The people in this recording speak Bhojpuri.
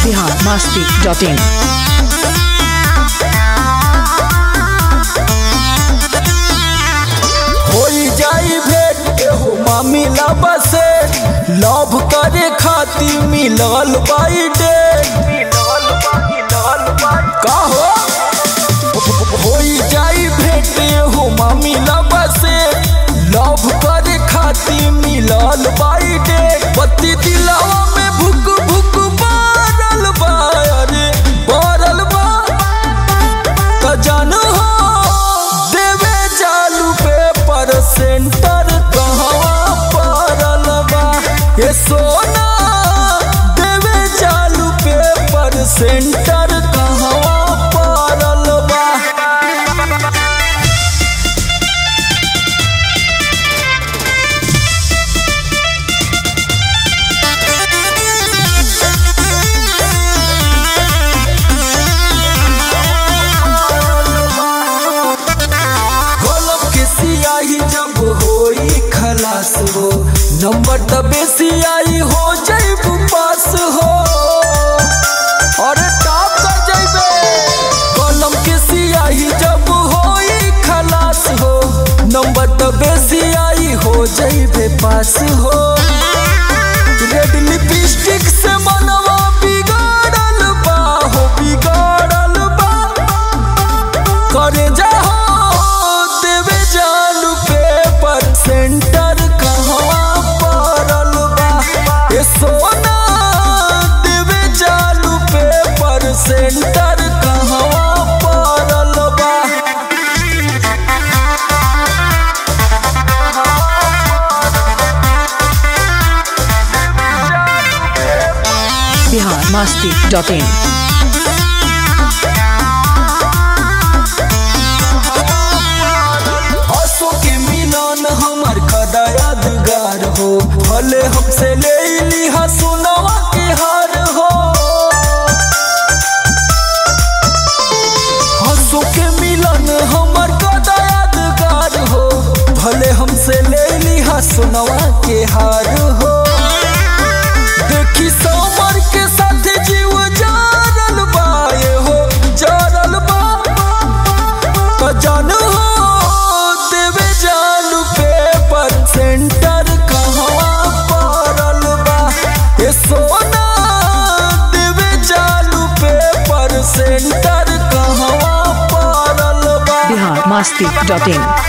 बिहार मस्ती डॉट इन होई जाई भेंट एहो मामिला बसे लव करे खातिर मिलल बाई डेट का हो होई जाई भेंट एहो मामिला बसे लव करे खातिर मिलल बाई डेट पति दिलवा में भुक भुक बारल बा अरे बारल बा त जानू हो देवे चालू पेपर सेंटर कहवा पड़ल बा ये सोना देवे चालू पेपर सेंटर कहवा पड़ल बा कलम के सियाही जब होई खलास हो नंबर तबे सियाही हो जैबू पास हो और टॉप कर जैबे कलम के सियाही जब होई खलास हो नंबर तबे सियाही हो जैबे पास हो रेड लिपस्टिक से मनवा बिगाड़ल बा हो बिगाड़ल बा करे जाओ देवे जालू पेपर सेंटर कहवा पड़ल बा ए सोना देवे जालू पेपर सेंटर कहवा पड़ल बा बिहार मस्ती डॉट इन आंसू के मिलन हमार कदा यादगार हो भले हमसे ले लिहा सुनवा के हार हो आंसू के मिलन हमार कदा यादगार हो भले हमसे ले लिहा सुनवा के हार हो देखी समर के साथ जीव जारल बा ये हो जारल बा तो जानू हो देवे जालू पेपर सेंटर कहवा पड़ल बा ये सोना देवे जालू पेपर सेंटर कहवा पड़ल बा बिहार मस्ती डॉट इन